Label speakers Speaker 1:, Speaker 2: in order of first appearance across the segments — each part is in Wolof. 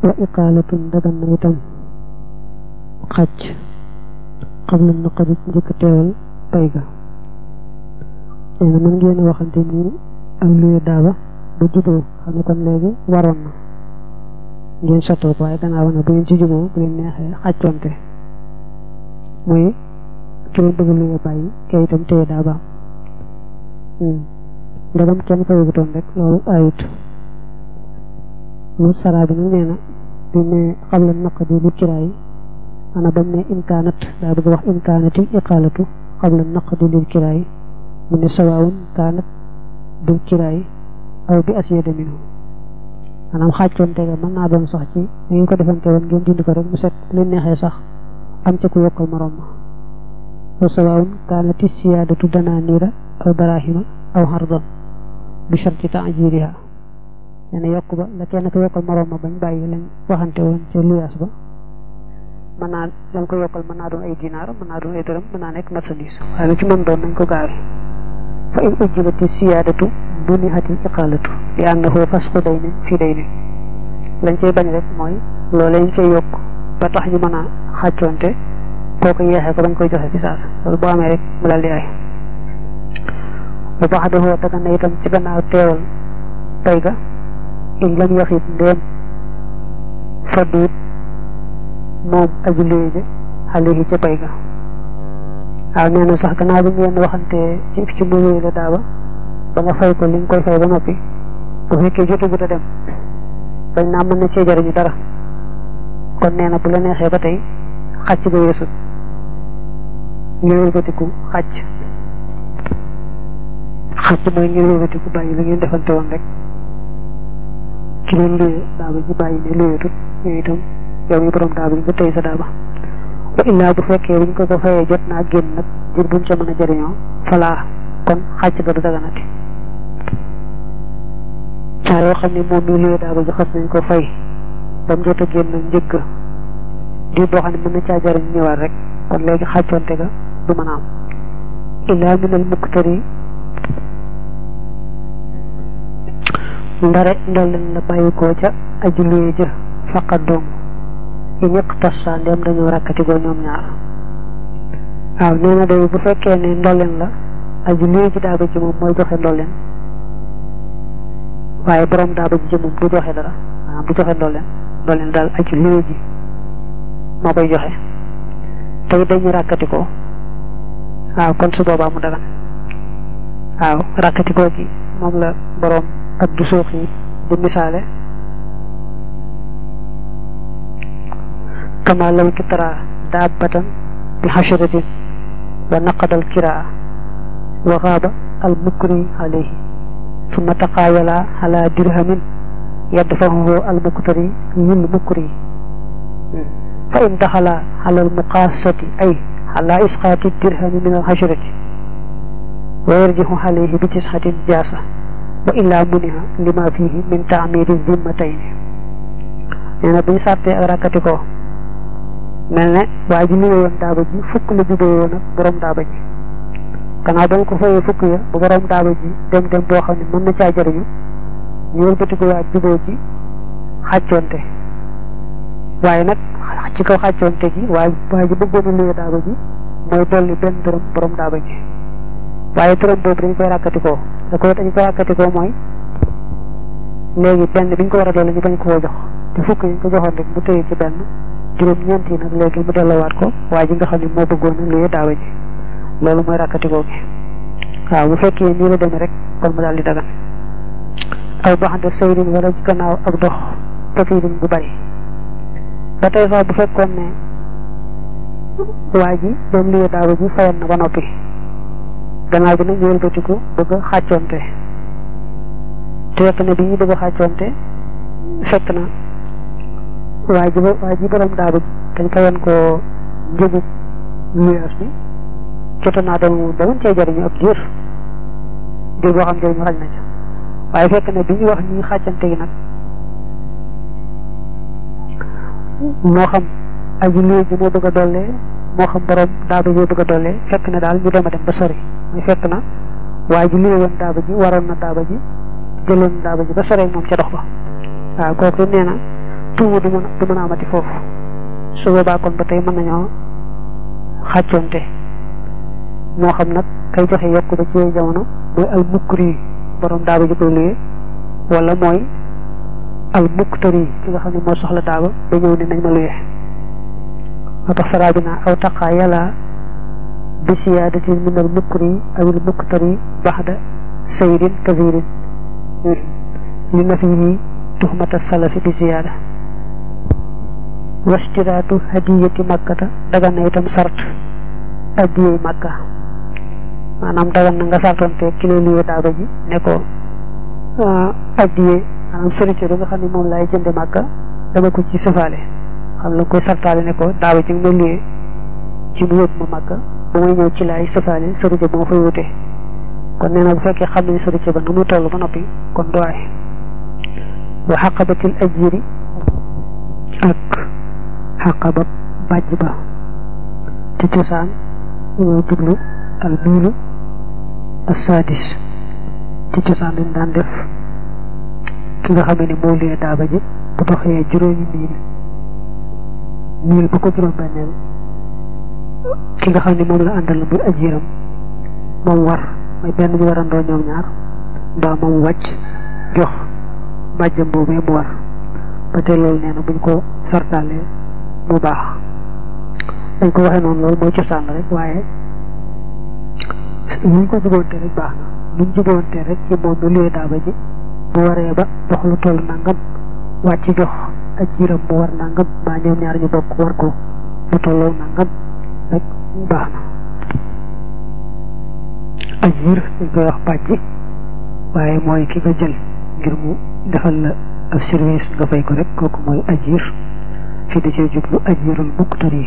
Speaker 1: wa iqaalatun dagan na itam xàcc xam na naqari njëkk teewal pay ga nee na mën ngeen waxante ni ak luye daaba ba juboo xam ne kon léegi waroon na ngeen sottoo ko waaye gannaaw na bu ngeen ci juboo bu leen neexee xàccoonte muy ki leen bëgg luye bàyyi kay itam téye daabaam ndegam kenn fayagutoon rek loolu ayut mu saraa bi nag nee na bi ne xam la naqadi lu kiraay ana bam ne imkaanat daa bëgg wax imkaanati iqaalatu xam la naqadi lil kiraay mu ne sawaawun kaanat bil kiraay aw bi asiyada minhu maanaam xàccoonte ga mën naa doon sax ci da ngeen ko defante woon ngeen dindi ko rek mu set leen neexee sax am ca ku yokkal morom ma wa sawaawun kaanati siyaadatu danaaniira aw darahima aw xardan bi sharti taajiriha nee na yokk ba la kenn ko yokkal morom ma bañ bàyyi lañ waxante woon ca luyaas ba mën naa lañ ko yokkal mën naa doon ay dinaar mën naa doon ay dërëm mën naa nekk marchandise waaye lu ci mën doon nañ ko gaawe fa in ujjibati siyaadatu munihatil iqaalatu li annahu fasqu daynin fii daynin lañ cay bañ rek mooy loolu lañ cay yokk ba tax ñu mën a xàccoonte kooku yeexee ko bañ koy joxe fi saasa loolu boo amee rek mu daal di ay bu baax dafa daga na itam ci gannaaw teewal pay ga in lam yaxit ndéem fadduut moom aji luye ji xale yi ca pay ga waaw nee na sax gannaaw bi ngeen waxante ci ci mu luye la daaba ba nga fay ko li nga koy fay ba noppi bu fekkee jotagut a dem bañ naa mën na cee jariñu dara kon nee na bu la neexee ba tey xàcc ga yeesut ngir wëlbatiku xàcc xàcc mooy ngir wëlbatiku bàyyi la ngeen defante woon rek ki leen luye daaba ji bàyyi ne luyetut yooyu itam yow mi borom daaba ji nga tey sa daaba wa illaa bu fekkee buñ ko ko fayee jot naa génn nag jër buñ ca mën a jëriñoo falaa kon xàcc ga du daganati saa yoo xam ne moom mi luye daaba ji xas nañ ko fay ba mu jot a génn njëgg di boo xam ne mën na caa jëriñ ñëwaat rek kon léegi xàccoonte ga du mën a am illaa minal muktari ndare ndolleen la bàyyi koo ca aji luye ja faqat doom yi ñëpp tas sa ndem dañoo rakkati goo ñoom ñaar waaw nee na day bu fekkee ne ndolleen la aji luye ji daaba ji moom mooy joxe ndolleen waaye borom daaba ji ci moom du joxe dara maanaam du joxe ndolleen ndolleen daal aji luye ji moo koy joxe tey dañu rakkati ko waaw kon su boobaa mu dagan waaw rakkati ko gi moom la borom ak du suux yi di misaale kama law kitara daabatan bi xashratin wa naqada al kiraa wa xaaba al mukri alayhi summa taqaayala ala dirhamin yadfahuhu al muktari lil mukri fa in daxala ala al muqaasati ay ala isqaati dirhami min al xashrati wa yarjixu alayhi bi tisxatin jaasa wa illaa muniha lima fihi min taamiri zimmatayni nee na buñ sàttee ak rakkati ko mel ne waa ji luwe woon daaba ji fukk la jubee woon ak borom daaba ji gannaaw ba nga ko fayee fukk ya ba borom daaba ji dem dem boo xam ne mën na caa jëriñu ñu wëlbati ko waa juboo ci xàccoonte waaye nag ci kaw xàccoonte gi waa waa ji bëggoon a luwe daaba ji mooy dolli benn dërëm borom daaba ji waaye dërëm boobu dañ koy rakkati ko da ko dañ koy rakkati ko mooy léegi benn biñ ko war a dolli ñu bañ koo jox te fukk yi ñu ko joxoon rek mu téye ci benn juróom ñeent yi nag léegi mu delloowaat ko waaye ji nga xam ne moo bëggoon a luye daawa ji loolu mooy rakkatikoo gi waaw bu fekkee nii la demee rek kon mu daal di dagan aw baxante saydin wala ci gannaaw ak dox tafidin bu bari ba tey sax bu fekkoon ne waa ji doon luye daawa ji fayan na ba noppi gannaaw bi nag ñu wëlbatiku bëgg a xàccoonte te fekk ne bi ñu bëgg a xàccoonte fekk na waa ji waa ji borom daaba dañ fayoon ko njëgu luyaas bi jota naa dem moom ba mën cee jëriñu ab diir diir boo xam jëriñu xaj na ca waaye fekk ne bi ñu wax ñi xàccante gi nag moo xam aji luye ji moo bëgg a dollee moo xam borom daaba ji bëgg a dollee fekk na daal ñu dem a dem ba sori muy fekk na waa ji luye woon daaba ji waroon na daaba ji jëloon daaba ji ba sori moom ca dox ba waaw kooku nee na tuumu du mën du mën a amati foofu su boobaa kon ba tey mën nañoo xàccoonte moo xam nag kay joxe yokk ba ci jamono mooy al mukri borom daaba ji koy luye wala mooy al muktari ki nga xam ne moo soxla daaba ba ñëw ne nañ ma luye moo tax saraa bi naa aw taqaa yàlla bi siyaadatin min al mukri aw al muktari baxda sayrin kabirin li na fii tuhmata salafi bi ziyaada wastiraatu hadiyati makkata dagan na itam sart addiyey makka maanaam dagan na nga sartonte kilo liye daaba ji ne ko addiyee maanaam sërite bi nga xam ne moom laay jënde makka dama ko ci sëfaale xam la koy sartaale ne ko daaba ji nga ma liye ci mu yóbbu ma makka ba may ñëw ci laay sëfaale sërite ba ma fay wute kon nee na bu fekkee xam nañu sërite ba nu mu toll ba noppi kon doy wa xaqabatil ajiri ak xaqaba bàjj ba te cosaan ñoo jublu al miilu assadis ci cosaan dañ daan def ki nga xam ne moo liyee daaba ji bu doxee juróomi miil miil bu ko juróom benneel ki nga xam ne moom la àndal muy ajiram moom war mooy benn ñu warandoo ñoom ñaar mbaa moom wàcc jox bàjjam boobee mu war ba tey loolu nee na buñ ko sartaalee mu baax dañ ko waxee noonu loolu mooy cosaan rek waaye luñ ko juboonte rek baax na luñ juboonte rek ci moom mi luy daaba ji bu waree ba dox lu toll nangam wàcc jox ak jiiram mu war nangam mbaa ñoom ñaar ñu bokk war ko lu tolloo nangam rek baax na ajir dañ koy wax bàjj waaye mooy ki nga jël ngir mu defal la ab service nga fay ko rek kooku mooy ajir fii da cee jublu ajirul muktari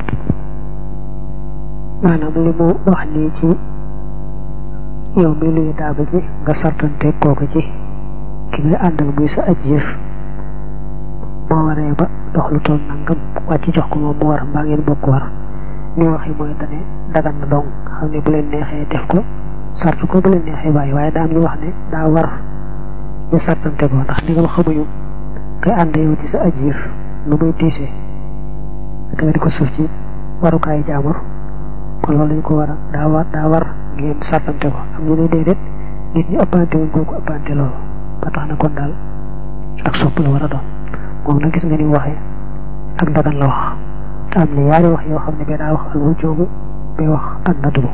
Speaker 1: maanaam li mu wax nii ci yow mi luy daaba ji nga sartante kooku ci ki ngay àndal muy sa ajir boo waree ba dox lu toll nangam wàcc jox ko moom mu war mbaa ngeen bokk war ni waxi mooy dane dagan na dong xam ne bu leen neexee def ko sart ko bu leen neexee bàyyi waaye daa am ñu wax ne daa war ñu sartante ko ndax ndigam xamuñu kay ànd yow di sa ajir lu muy diisee ak nga di ko suuf ci warukaayu jaamur kon loolu lañu ko war a daa war daa war ngeen sartante ko am ñu ne déedéet nit ñi ëppante wuñ koo ko ëppante loolu ba tax na kon daal ak sopp la war a doon moom nag gis nga ni waxee ak dagan la wax te am na yaari wax yoo xam ne ba daa wax al wujoobu bay wax ak nadbu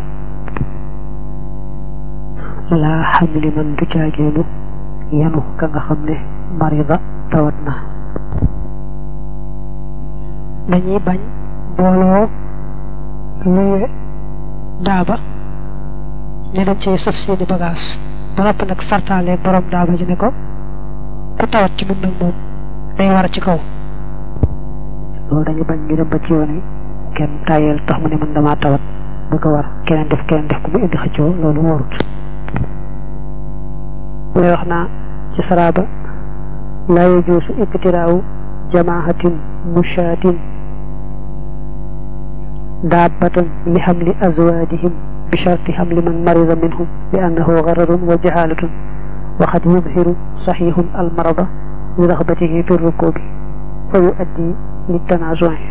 Speaker 1: laa xamli man du caageenu yenu ka nga xam ne marida tawat na dañuy bañ booloo luye daaba ne dañ cay saf seeni bagage ba noppi nag sartaale borom daaba ji ne ko ku tawat ci mun nag moom day war ci kaw loolu dañu bañ ñu dem ba ci yoon wi kenn tàyyeel tax mu ne man damaa tawat bu ko war keneen def keneen def ku mu indi xëccoo loolu wóorut mu lay wax naa ci saraaba laa yajuusu iktiraawu jamaahatin mushaatin daabatan li xamli azwaajihim bi sharti xamli man marida minhum bi annahu gararun wa jahaalatun wa qad yudhiru saxiixun almarada li raxbatihi fi rukubi fa yuaddi li tanaasuhi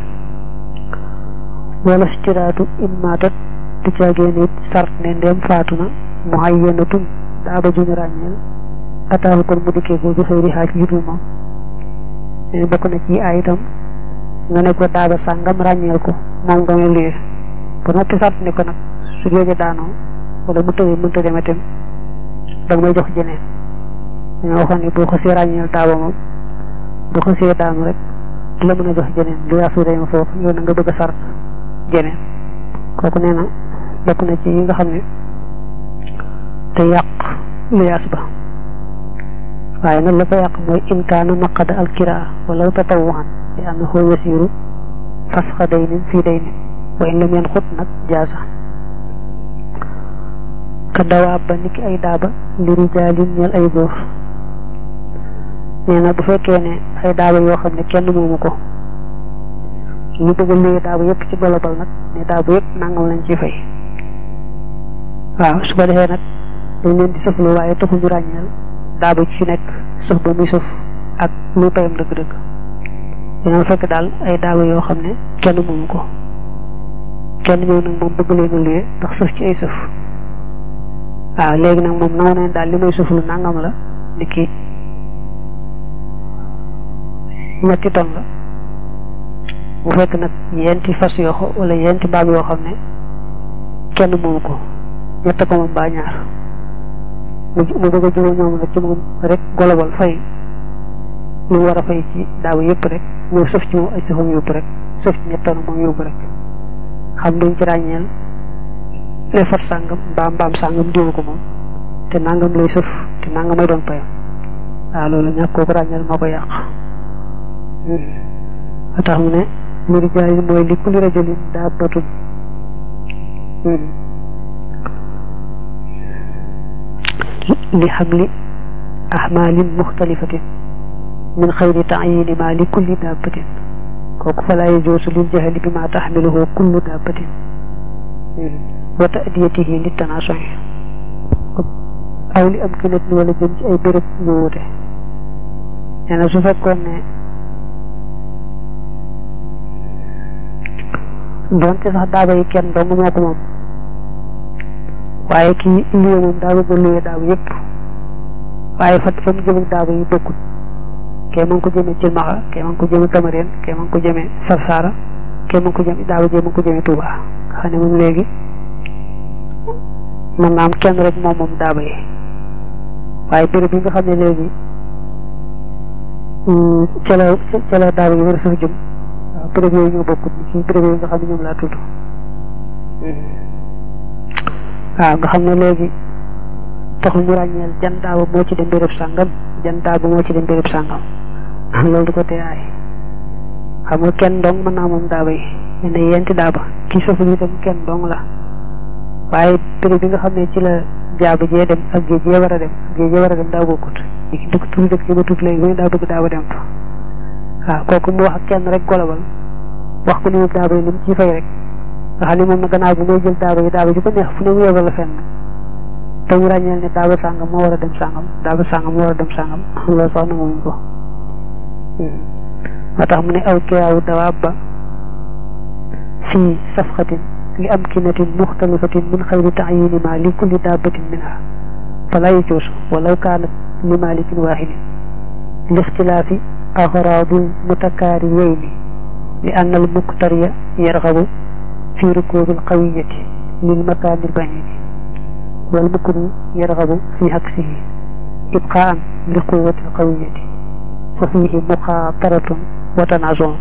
Speaker 1: wala stiraatu in maatat du caagee nit sart ne ndem faatu na muayyanatun daaba juñu ràññeel ataahu kon mu dikkee ko bi xëyri xaaj yudul moom ne bokk na ci ay itam nga ne ko daaba sàngam ràññeel ko moom nga may luyee ba noppi sart ne ko nag su jooje daanoo wala mu tëwee mënta dem itam danga may jox jeneen dañoo waxoon ne boo xasee ràññeel daaba moom bu xasee daanu rek du la mën a jox jeneen lu yaasu dema foofu yow na nga bëgg a sart jeneen kooku nee na bokk na ci yi nga xam ne te yàq lu yaas ba waaye nag la ko yàq mooy in kaana naqada alkiraa wala tatawuhan li annahu yasiru fasxa daynin fii daynin wa in lam yanxut nag jaasa ka dawaab ba niki ay daaba li rijaalin ñeel ay góor nee na bu fekkee ne ay daaba yoo xam ne kenn moomu ko ñu bëgg a léegi daaba yëpp ci golobal nag ne daaba yëpp nangam lañ ci fay waaw su ko defee nag dañ leen di sëflu waaye taxul ñu ràññeel daaba ci nekk sëf ba muy sëf ak lu payam dëgg-dëgg dañoo fekk daal ay daaba yoo xam ne kenn moomu ko kenn ñëw nag moom bëgg leen a luye ndax sëf ci ay sëf waaw léegi nag moom naw nañ daal li may sëf lu nangam la ni kii ñetti ton la bu fekk nag yenti fas yoo xam wala yenti baag yoo xam ne kenn moomu ko ñett ko moom baa ñaar mu bëgg a juróom ñoom nag ci moom rek golobal fay lu mu war a fay ci daaw yëpp rek ñëw sëf ci moom ay sëfam yóbbu rek sëf ci ñett ton moom yóbbu rek xam duñ ci ràññeel les fas sàngam mbaam mbaam sàngam diwu ko moom te nangam lay sëf te nangam may doon payam waaw loolu ñàkk kooku ràññeel moo ko yàq a tax mu ne li rijaali mooy li kulli rajulin daabbatun li xamli ahmaalin muxtalifatin min xayri taayini ma li kulli daabbatin kooku falaa yajuusu lil jahli bi ma taxmiluhu kullu daabbatin wa taadiyatihi li tanaasuy aw li am kinat ni wala jëm ci ay béréb ñu wute nee na su fekkoon ne doonte sax daaba yi kenn dong moo ko moom waaye kii luye moom daa bëgg a luye daaba yëpp waaye fa fa mu jëm ak daaba yi bokkut kee ma ngi ko jëmee Cilmaxa kee ma ngi ko jëmee Cameroun kee ma ngi ko jëmee Sarsara kee ma ngi ko jëmee daaba jee ma ngi ko jëmee Touba nga xam ne moom léegi mën naa am kenn rek moom moom daaba yi waaye béréb yi nga xam ne léegi ca la ca la daaba yi war a sax jëm waaw béréb yooyu ñoo bokkut ci béréb yooyu nga xam ne ñoom laa tudd waaw nga xam ne léegi taxul ñu ràññeel jan daaba moo ci dem béréb sàngam jan daaba moo ci dem béréb sàngam loolu du ko tee aay xam nga kenn dong mën naa moom daaba yi ne ne yenti daaba kii safu itam kenn dong la waaye béréb bi nga xam ne ci la jaaba jee dem ak géej jee war a dem géej jee war a dem daa bokkut ki dëkk turu dëkk yi ba tudd léegi mu daa bëgg daaba dem fa waaw kooku mu wax ak kenn rek golobal wax ko ni mu daaba yi ni mu ciy fay rek nga xam ne moom na gannaaw bi mooy jël daaba yi daaba ji ko neex fu ne mu yebal la fenn te ñu ràññeel ne daaba sàngam moo war a dem sàngam daaba sàngam moo war a dem sàngam loolu sax nanguwuñ ko moo tax mu ne aw kiraawu dawaab ba fii safxatin li am kinatin muxtalifatin min xayri taayini ma li kulli daabatin minha fala yajuus walaw kaanat li malikin waaxidin li ixtilaafi axraadul mutakaariyayni li anna al muktariya yarxabu fi rukuubi alqawiyati lil makaani albaciidi wal mukri yarxabu fi aksihi ibqaan li quwati alqawiyati fa fiihi muxaataratun wa tanaazoon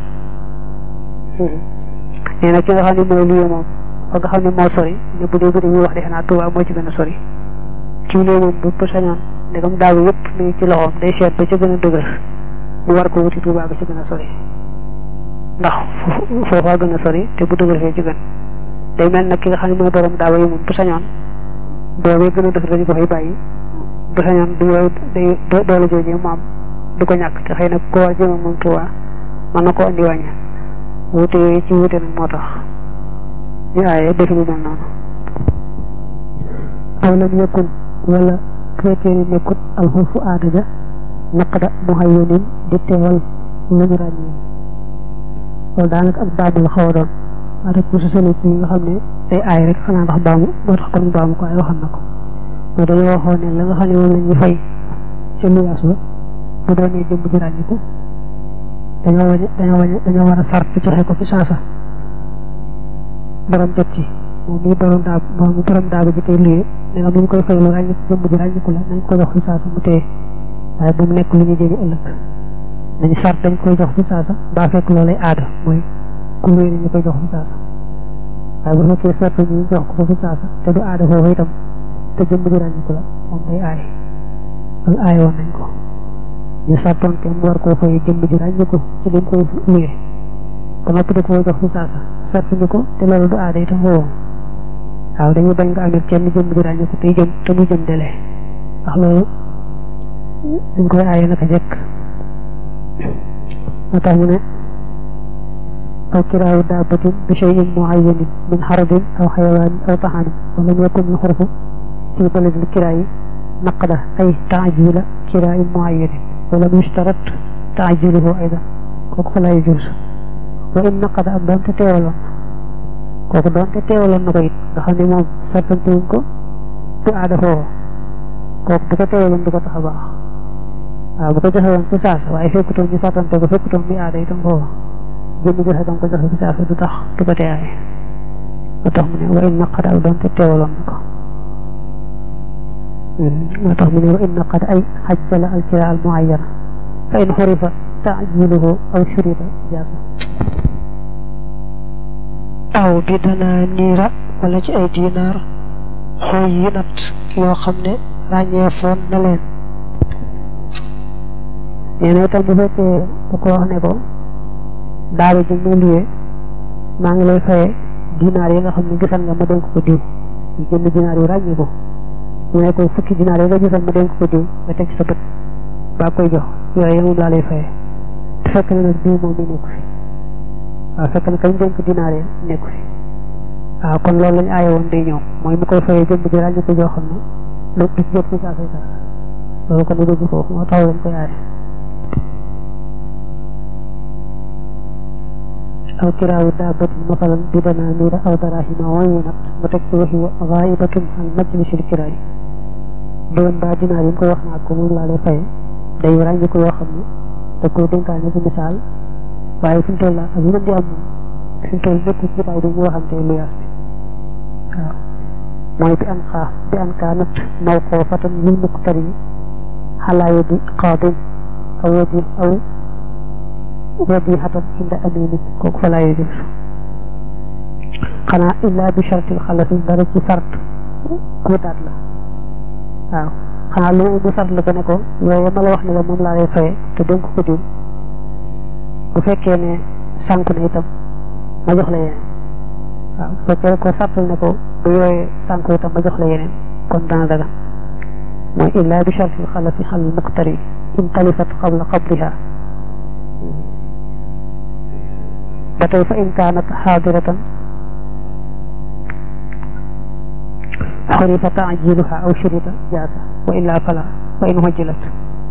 Speaker 1: nee na ki nga xam ne mooy lii moom fa nga xam ne moo sori ne bu dee bu dee ñuy wax defe naa Tuubaa moo ci gën a sori kii lee moom bu sañoon ndegam daaw yëpp mi ngi ci loxoom day seet ba ca gën a dëgër mu war ko wuti Tuubaa ba ci gën a sori ndax foofaa gën a sori te bu dëgër fee ci gën day mel nag ki nga xam ne mooy borom daaw yi moom bu sañoon boobee gën a dëgër dañu ko fay bàyyi bu sañoon du yooyu day doole joojee mu am du ko ñàkk te xëy na ko war jëma moom Tuubaa mën na ko andi wàññi wuute yooyu ci wuute nag moo tax ñu aaye defi lu mel noonu aw lam yakun wala fekkee ni nekkut alxurfu aada ja naqda muhayyanin di teewal lu ñu ràññee loolu daanaka ak baamu la xaw a doon rek bu sa sële yi nga xam ne day aay rek xanaa ndax baamu moo tax kon baamu ko ay waxal na ko mais dañoo waxoon ne la nga xam ne moom la ñuy fay ca luyaas ba bu doonee jëmb ji ràññiku dañoo wañ dañoo wañ dañoo war a sart joxe ko fi saasa borom jot ci moom mii borom daa moom mi borom daaba ji tey luyee ne nga mu ñu koy fay lu ràññiku jëmb ji ràññiku la nañ ko jox fi saasa mu téye waaye bu mu nekk lu ñu jëmi ëllëg dañu sart dañ koy jox fi saasa baa fekk loolay aada mooy ku luye nañu koy jox fi saasa waaye bu fekkee sart ñu jox ko fi saasa te du aada foofu itam te jëmb ji ràññiku la moom day aay loolu aay woon nañ ko ñu sartoon te mu war koo fay jëmb ji ràññiku ci lim koy luye ba noppi da koo jox fi saasa sart ñu ko te loolu du aada itam foofu waaw dañuy bañ nga amee kenn jëmb ji ràññiku te jëm te mu jëm dele ndax loolu dañ koy aaye naka jekk moo tax mu ne aw kiraawu daabatin bi cheyin muayyanin min xarabin aw xayawaanin aw taxaanin wala mu yakun alxurfu fi baladil kiraayi naqda ay taajila kiraayin muayyanin wala mu yustarat taajiluhu aydan kooku fa lay juus wa in naqada ak doonte teewaloon kooku doonte teewaloon na ko it nga xam ne moom sartante wuñ ko du aada foofu kooku bu ko teewaloon du ko tax a baax waaw bu ko joxe woon ci saasa waaye fekkutoon ñu sartante ko fekkutoon muy aada itam foofu jënd joxe dam ko joxe ci saasa du tax du ko teeyaay moo tax mu ne wa in naqada ak doonte teewaloon na ko moo tax mu ne wa in naqada ay xajjala al kira al muayyana fa in xurifa taajiluhu aw shurita jaasa
Speaker 2: aw bi dana niira wala ci ay dinaar xooy yi nat yoo xam ne ràññeefoon na leen
Speaker 1: nee na itam bu fekkee da ko wax ne ko daara ji mu liyee maa ngi lay faye dinaar yi nga xam ne gisal nga ma dénk ko diw ñu jënd dinaar yu ràññi ko mu ne ko fukki dinaar yi nga gisal ma dénk ko diw nga teg sa bët baa koy jox yooyu moom laa lay faye te fekk na nag diw moom mi nekku fi waaw fekk na kañ dénk dinaar yi nekku fi waaw kon loolu lañu aaye woon day ñëw mooy mu koy fayee jënd bi ràññi ko joo xam ne lu du ci jot ci saa say saa loolu kon du dugg foofu moo tax lañ koy aaye aw kiraawu daabatin masalan bi danaaniira aw daraahima wayyinat mu teg ci waxi gaa'ibatun an majlisil kiraay doon baa dinaar yi mu ko wax naa ko moom laa lay fay day ràññi ko yoo xam ne da koy dénkaane ci misaal waaye fi mu toll ak lu mën di am fi mu toll nekk ci jotaay dañuy waxante lu yaas bi waaw mooy bi an xaa bi an kaanat mawqufatan lil muqtari xalaa yadi qaadin aw yadi aw wadihatan inda amini kooku fa laa yajuz xanaa illa bi shartil xalafi dara ci sart kuutaat la waaw xanaa lu mu sart la ko ne ko yooyu ma la wax ne la moom laa lay faye te dénk ko diw bu fekkee ne sànq na itam ma jox la yeneen waaw bu fekkee ko sartal ne ko bu yooyee sànq itam ma jox la yeneen kon dana dagan mooy illa bi shartil xalafi xal muqtari in talifat qabla qabliha ba tey fa in kaanat xaadiratan xurifa taajiluha aw shurita jaasa wa illa fala wa in hujjilat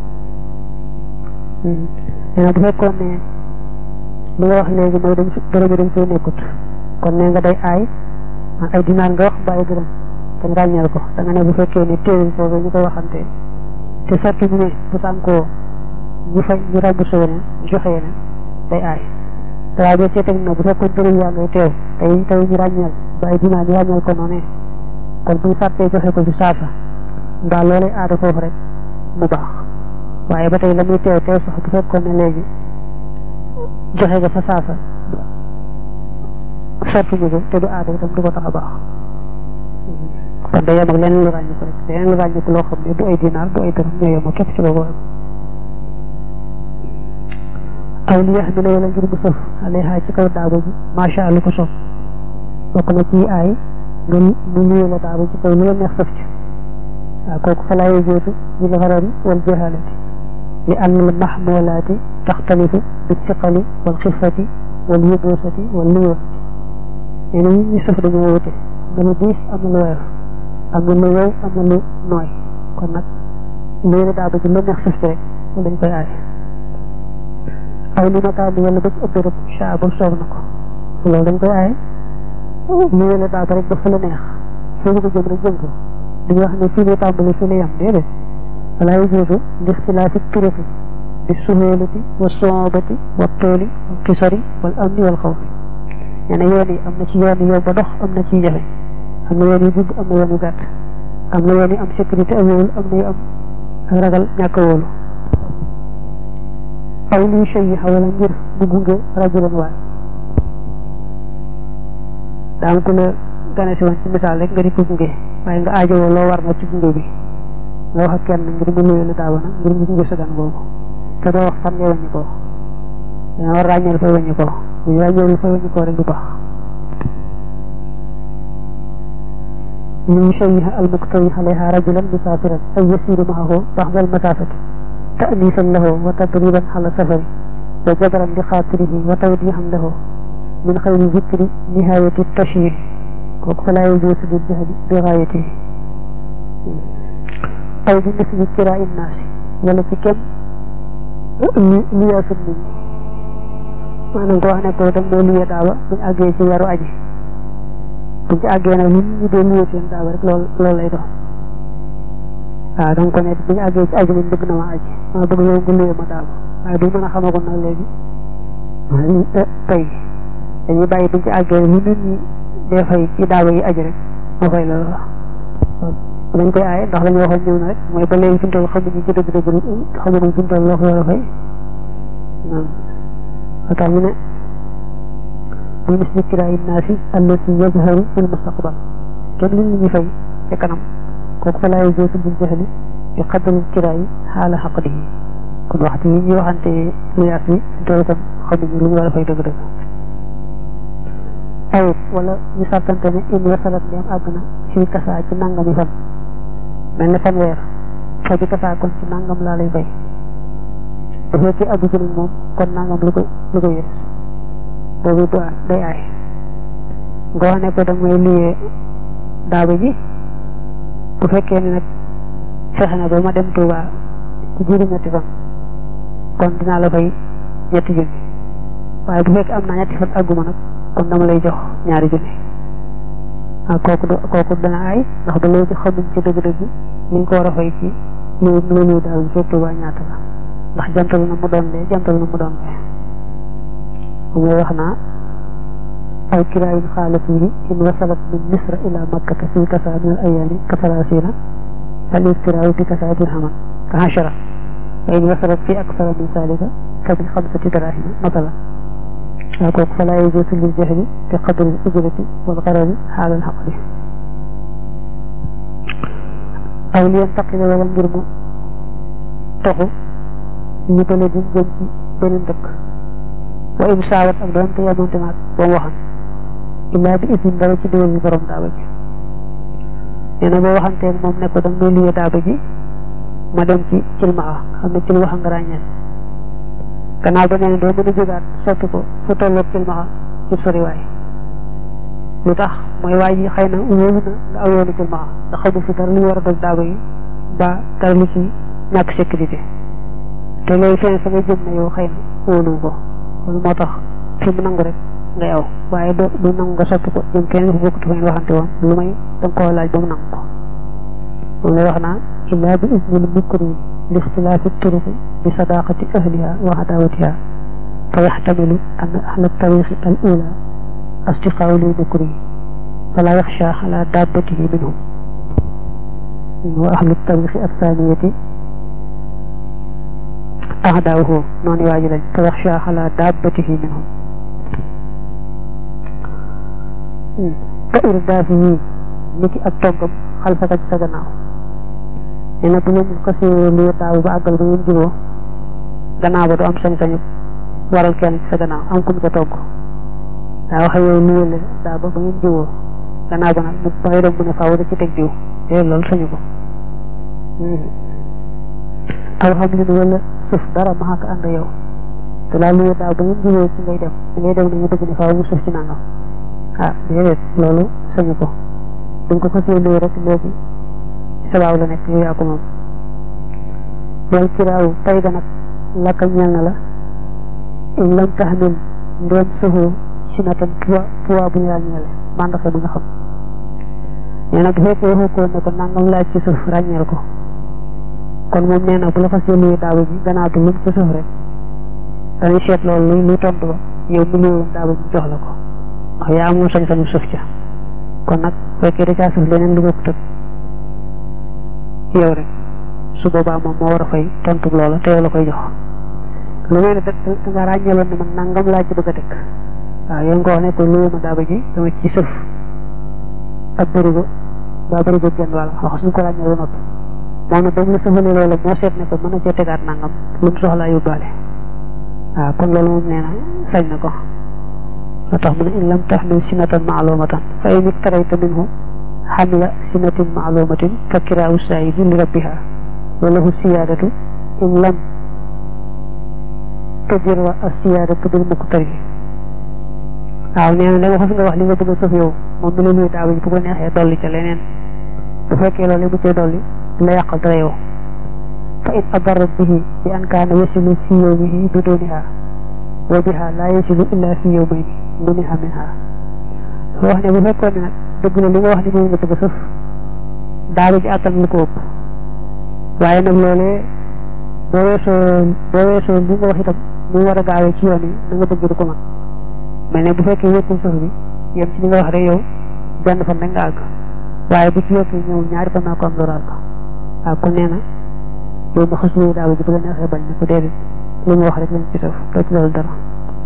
Speaker 1: nee na bu fekkoon ne li nga wax léegi mooy dañ dërëm yi dañ koy nekkut kon nee nga day aay ay dinaar nga wax bàyyi dërëm te ràññeel ko da nga ne bu fekkee ne téewuñ foofu ñu koy waxante te sartu ñu ne bu sànkoo ñu fay ñu remboursé yeneen joxe yeneen day aay waaye boo seetee na bu fekkoon dërëm yaa ngay teew tey tey ñu ràññeel ba ay dinaa ñu ràññeel ko noonu kon bu ñu fàttee joxe ko ci saasa mbaa loolee aada foofu rek mu baax waaye ba tey la muy teew teew sax bu fekkoon ne léegi joxe nga fa saasa sottuñu ko te du aada itam du ko tax a baax kon day yem ak leneen lu ràññi ko rek leneen lu ràññi ko loo xam ne du ay dinaar du ay dërëm ñoo yem képp ci boobu aw li yax mi la wala ngir mu sëf alayha ci kaw daaba ji macha allah ko sopp bokk na ci aay nga mu nuyu la daaba ci kaw lu la neex sëf ci waaw kooku fa laa yëgeetu bil xarari wal jahalati li ann al mahmulaati taxtalifu bi siqali wal xifati wal yubusati wal liyoonati nee na ñu sëf dañoo wute am na lu diis am na lu woyof am na lu wow am na lu nooy kon nag nuyu la daaba ji lu neex sëf ci rek dañ koy aay aw li makaani wala ba ci ëpp rek saa ba soob na ko loolu dañ koy aaye ñu wele daal rek ba fa la neex foo ñu ko jëm rek jëm ko dañu wax ne fii lay tàmbali fii lay yam déedéet wala yajuuzu li ixtilaafi turuqi bi suhulati wa soobati wa tooli wal kisari wal amni wal xawfi nee na yoon yi am na ci yoon yi yow ba dox am na ciy jafe am na yoon yu gudd am na yoon yu gàtt am na yoon yu am sécurité ak wóolu am na yu am ak ragal ñàkk a wóolu aw lii shay yi xawala ngir mu gunge rajulan waay daa am ku la gane si woon ci misaal rek nga di ko gunge waaye nga aajowoo loo war na ci gunge bi nga wax ak kenn ngir mu nuyoo la daaba na ngir mu gunge sa gan boobu te doo wax fan ngay wàññi koo danga war ràññeel fay wàññi koo bu ñu ràññeel fay wàññi koo rek du baax lii shay yi almuktawi alayha rajulan musaafiran ay yasiru maahu baxdal masaafati تأنيسا له وتدريبا على سفره وجبرا لخاطره وتوضيحا له من خير ذكر نهاية التشريع فلا يجوز للجهل بغايته أو بمثل كراء الناس ولا كم لياس منه maanaam ko wax ne ko dem moo luyee daaba buñ àggee ci weeru aji buñ ci àggee nag lu ñu dee luyee seen daaba rek loolu loolu lay doon waaw danga ko ne buñu àggee ci aji moom bëgg na ma aji ma bëgg yow nga luyee ma daaba waaye duñ mën a xamagoon nag léegi tey dañuy bàyyi buñ ci àggee lu nit ñi dee fay ci daaba yi aji rek moo fay loolu la dañ koy aaye ndax lañu waxoon ñëw na rek mooy ba léegi fi mu toll xamuñu ci dëgg dëgg xamuñu fi mu toll loo ko war a fay tax mu ne bi misli kiraayi naasi allati yazharu fil mustaqbal kenn li ñu fay ca kanam kooku fa laay jootu bil jahli bi qadri kiraayi xaala xaqdihi kon waxtu yi ñuy waxante luyaas bi tool kon xamuñu lu ñu war a fay dëgg-dëgg ayib wala ñu sàkkante ne in wasalat ndeem àgg na fii kasaa ci nangami fan mel ne fanweer fa bi kasaa kon ci nangam laa lay fay bu fekkee àgg ci nag moom kon nangam lu ko lu ko yées boobu du day aay nga wax ne ko damay liyee daaba ji bu fekkee ne nag fexe na ba ma dem Tuuba ci jiiru ñetti fan kon dinaa la fay ñetti junni waaye bu fekkee am naa ñetti fan àgguma nag kon dama lay jox ñaari junni ah kooku kooku dana aay ndax ba léegi xamuñ ci dëgg-dëgg ni ñu ko war a fay ci lu lu lu daal bu fekk Tuuba ñaata la ndax jantal na mu doon lee jantal na mu doon lee moom wax naa aw kiraayun xaala fiihi in wasalat min misra ila makkata fi kasa min al ayaami ka salaasina fal istiraayu bi kasa dirhaman ka hashara wa in wasalat fi aksara min zalika fa bi xamsati darahima masalan waaw kooku fa laa yajuuzu lil jahli bi qadri al ujrati wal garari xaala al xaqli aw li yantaqila wala ngir mu toxu ñu bële di jëm ci beneen dëkk wa im saawat ak doonte yamante naag ba mu waxan illaa bi isin dara ci digal bi borom daaba ji nee na boo waxanteeg moom ne ko danga may liyee daaba ji ma dem ci cilmaa xam ne cil waxa nga ràññeel gannaaw ba nee na doo mën a jógaat soppi ko fu tolloog cilmaa ci soriwaay lu tax mooy waa ji xëy na wóolu na nga aw yoonu cilmaa ndax xamul fi dara lu war a dog daaba yi ba dara lu ci ñàkk sécurité te loolu feneen fa nga jëm ne yow xëy na wóolu ko loolu moo tax fi mu nangu rek ngay aw waaye do du nangu nga soppi ko jëm keneen fu bokkut fa ngeen waxante woon lu may da nga koo laaj ba mu nangu ko moom lay wax naa illaa bi isnil mukri li ixtilaafi turuqi bi sadaqati ahliha wa adawatiha fa yaxtamilu an ahla tariqi al ula astiqaaw li mukri fala yaxsha ala dabbatihi minhum wa ahlu tariqi athaniyati أعداؤه نون واجلا فيخشى على دابته منهم كإردافه نكي التوغم خلفك تسجناه ina bu ngeen xasee lu taaw ba àggal ba ngeen juboo gannaaw ba du am sañ-sañu waral kenn ci sa gannaaw am kum ca togg daa waxe yow lu wële daa ba ba ngeen juboo gannaaw ba nag mu ba ngay dem mu ne faaw da ci teg diw te loolu sañu ko aw xam li wala suuf dara ma xàkk ànd yow te laa luye daaw ba ngeen jubee ci ngay dem ci ngay dem nañu bëgg ne faaw mu suuf ci nangam ah déedéet loolu sañu ko duñ ko xasee luye rek léegi sabaaw la nekk yow yaa ko moom loolu kiraaw tay ga nag lakka ñeel na la in lam taxmil ndéem saxoo si natan poids poids bu ñu ràññeele mandaxe bu nga xam nee na bu fekkee waxu ko ne ko nangam laaj ci suuf ràññeel ko kon moom nee na bu la xasee luy daaba ji gannaaw bi lu ci suuf rek dañuy seet loolu luy luy tontu ba yow mu luy woon daaba ji jox la ko ndax yaa amoon sañ-sañu suuf ca kon nag fekkee da caa suuf leneen lu bokk tëg yow rek su boobaa moom moo war a fay tontu loola te yow la koy jox lu mel ne da nga ràññeeloon ne man nangam laa ci bëgg a teg waaw yow nga wax ne ko luy ma daaba ji dama ci suuf ak bërigo ba bërigo genn wàll wax suñ ko ràññee ba noppi moom nag dañ la sëfalee loolu moo seet ne ko mën na cee tegaat nangam lu mu soxlaa yóbbaale waaw kon loolu moom nee na sañ na ko moo tax mu ne in lam taxmil sinatan maalumatan fa in iktarayta minhu xamla sinatin maalumatin fa kiraawu saayidi li rabbiha wa lahu siyaadatu in lam tajirra as siyaadatu bil muqtari waaw nee na da nga fas nga wax li nga bëgg a sëf yow moom mi la luy daaw ji bu ko neexee dolli ca leneen bu fekkee loolu bu cee dolli la yàqal dara yow fa in adarrat bihi bi an kaana yasilu fi yawmihi biduniha wa biha laa yasilu illa fi yawmayni muniha minha wax ne bu fekkoon ne nag dëgg la li nga wax ne moom nga bëgg a sëf daaba ji àttan lu ko ëpp waaye nag loolee boo weesoo boo weesoo li nga wax itam mu war a gaawee ci yoon yi na nga bëgg du ko mën mel ne bu fekkee wékkul sëf bi yem ci li nga wax rek yow benn fan rek nga àgg waaye bu ci yokkee ñëw ñaari fan naa ko am loraal ko waaw kon nee na yow ma xas luy daaba ji bu la neexee bañ ne ko déedéet li mu wax rek lañ ci sëf doo ci loolu dara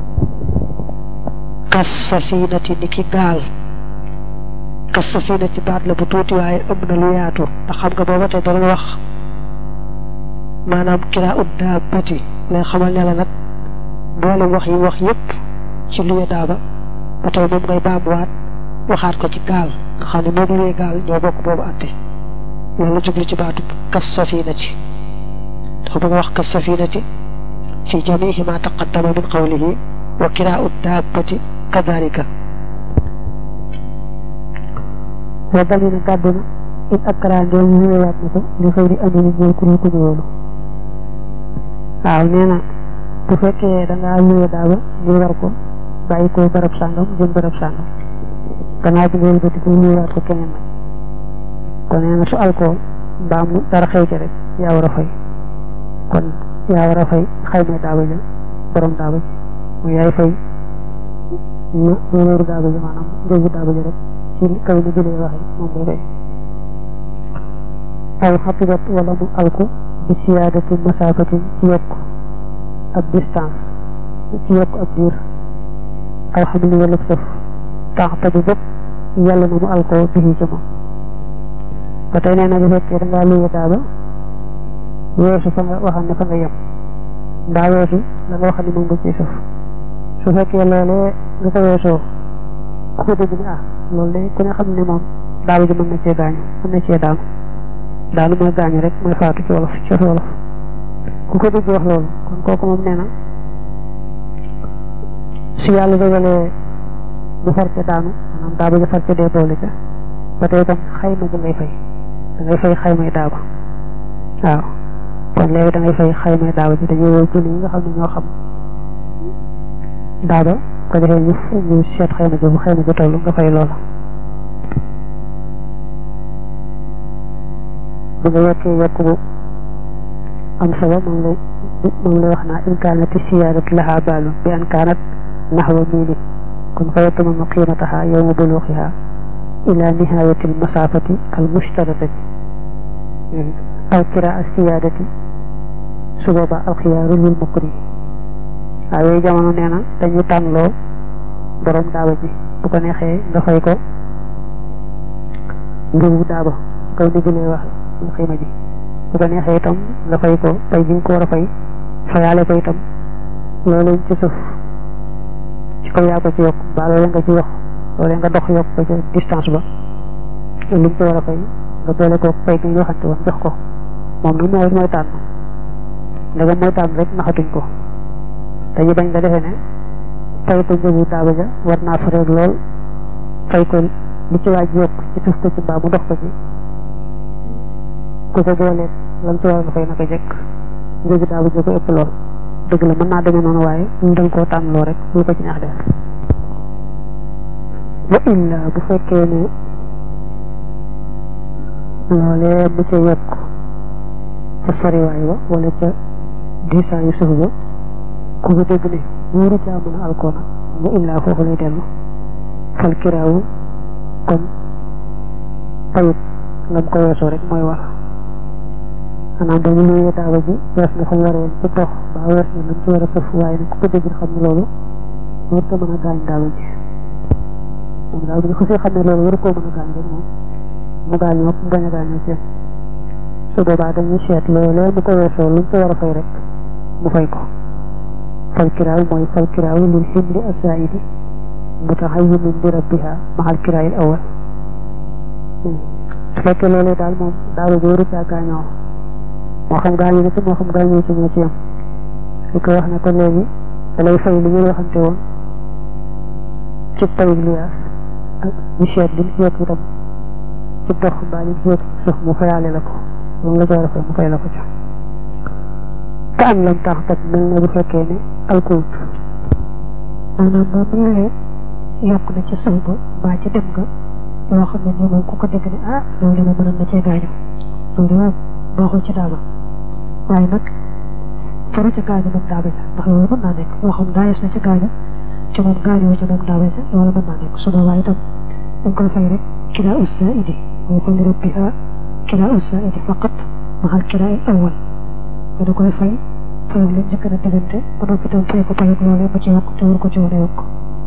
Speaker 2: kas safinati ni ki gaal kas safinati baat la bu tuuti waaye ëmb na lu yaatu ndax xam nga booba tey dara wax maanaam kiraa ut daabati lay xamal ne la nag boole wax yi wax yépp ci luye daaba ba tey moom ngay baamuwaat waxaat ko ci gaal nga xam ne moom luye gaal ñoo bokk boobu àtte loolu jublu ci baatu kas safinati dafa bëgg wax kas safinati fi jamihi ma taqaddama min qawlihi wa kiraa ut daabati kadalika
Speaker 1: wa dal na gàddu na it ak karaangeel ñu ñëwaat na ko li xëy di andi ni ñëw ku ñu ku ñëwoolu waaw nee na bu fekkee da ngaa luye daaba ñu war ko bàyyi ko barab sàngam jëm barab sàngam gannaaw bi nga wëlbati ko luyewaat ko keneen nag kon nee na su alcool mbaa mu dara xew ca rek yaa war a fay kon yaa war a fay xayma daaba ja borom daaba ji mu yaay fay ñu wéeru daaba ji maanaam njëgu daaba ji rek ci kaw ni jëlee waxe moom ngay fay aw xatibat wala mu alku bi siyaadati masaafatin ci yokk ab distance ci yokk ab diir aw xam ni wala sëf tax te bi bépp yàlla na mu alkoo bii ci moom ba tey nee na bu fekkee da ngaa luye daaba weesu fa nga waxam ne fa nga yem mbaa weesu la nga waxam ne moom nga ciy sëf su fekkee loolee nga ko weesoo ku ko dégg ni ah loolu de ku ne xam ne moom daaba ji mën na cee gaañu mën na cee daanu daanu mooy gaañu rek mooy faatu ci wolof ci wolof ku ko dégg wax loolu kon kooku moom nee na su yàlla dogalee mu far ca daanu maanaam daaba ji far ca dee boole ca ba tey itam xayma ji ngay fay da ngay fay xaymay daaba waaw kon léegi da ngay fay xaymay daaba ji dañuy woo jëli yi nga xam ne ñoo xam daaba ko defee ñu ñu seet xayma ji bu xayma ji toll nga fay loola bu nga yokkee yokk bu am solo moom lay moom lay wax naa in kaanati siyaadat laha baalun bi an kaanat naxwa miili kon fa yatamamu qiimataha yowma buluuxiha ila nihayati almasaafati almushtaratati aw kiraa siyaadati su boobaa alxiyaaru lil mukri waaw yooyu jamono nee na dañu tànnloo borom daaba ji bu ko neexee nga fay ko njëgu daaba kaw ni jëlee wax ñu xiima ji bu ko neexee itam nga fay ko fay gi nga ko war a fay fayaale ko itam loolu ci suuf ci kaw yaa ko ci yokk mbaa loolu nga ci yokk loolu nga dox yokk ko ca distance ba li nga ci war a fay nga boole ko fay gi nga waxante woon jox ko moom nag mooy mooy tànn ndegam mooy tànn rek naxatuñ ko dañu bañ nga defee ne fay ko njëgu daaba ja war naa fareeg lool fay ko li ci waaj yokk ci suuf ko ci mbaa mu dox ko ci ku ko boolee lam ci war nga fay naka jekk njëgu daaba ja ko ëpp lool dëgg la mën naa demee noonu waaye ñu dañ koo tànn loo rek lu ko ci neex def wa illa bu fekkee ne loolee mu ca yokk ca soriwaay ba wala ca diisaayu suuf ba ku ko dégg ne wóoru caa mën a alkoona mu illaa foofu lay dellu fal kiraawu kon payut lam ko weesoo rek mooy wax maanaam dañu luyee daaba ji wees na fa mu waree ci dox ba wees na lam ci war a sëf waaye nag ku ko dégg xam ne loolu war ko mën a gaañ daaba ji moom daal bu ñu xasee xam ne loolu war koo mën a gaañ rek moom mu gaañoo mu bañ a gaañoo ci su boobaa dañuy seet loolee mu ko weesoo lu mu ko war a fay rek mu fay ko fal kiraaw mooy fal kiraaw lil ximli asaidi mutaxayimin bi rabbiha maxal kiraayil awal su fekkee loolee daal moom daal bi waru caa gaañoo moo xam gaañoo na ci moo xam gaañoo ci ñoo ci yam li ko wax ne ko léegi da lay fay li ngeen waxante woon ci payib liyaas ak ñu seet li mu yokk itam ci dox mbaa li mu yokk suuf mu fayaale la ko moom la ci war a fay mu fay la ko ca ka am lam tax kat mel ne bu fekkee ne alkuut
Speaker 2: maanaam moom mu ñëwee yokk na ca saw ba mbaa ca dem nga yoo xam ne nii moom ku ko dégg ne ah loolu de moom mënoon na cee gaañu loolu de moom baaxul ci daaba waaye nag faru ca gaañu moom daaba ja ndax loolu mën naa nekk moo xam daayees na ca gaañu te moom gaañoo ca moom daaba ja loolu mën naa nekk su boobaa itam dañ koy fay rek kiraa ussa idi mooy ko li rabbiha kiraa ussa idi faqat maxal kiraa il awal nga da koy fay fay leen njëkk na diggante ba noppi itam fay ko payag loolee ba ci yokk te war ko ci wane yokk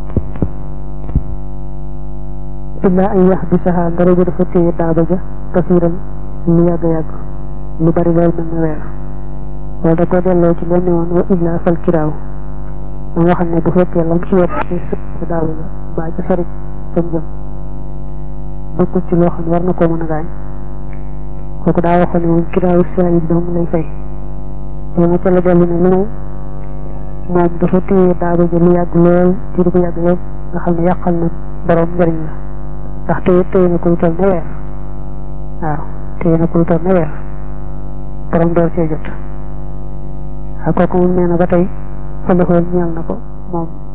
Speaker 1: illa ay yax bi saxaa dara ja dafa téye daaba ja kasiiran lu yàgg yàgg lu bari lool mel ne weer loolu da ko delloo ci lenn woon wa illa fal kiraaw ma nga xam ne bu fekkee lam ci wet ci sëpp daaba ja mbaa ci sori fam jëm bokkul ci loo xam ne war na koo mën a gaañ kooku daa waxoon ne moom kiraaw saa yi dong lay fay yow ma ca la dellu ne lu may moom dafa téye daaba ja lu yàgg lool ci di ko yàgg yëpp nga xam ne yàqal na borom njëriñ la ndax téye téye na ko lu toll ne weer waaw téye na ko lu toll ne weer borom door cee jot waaw kooku moom nee na ba tey fa la ñeel na ko moom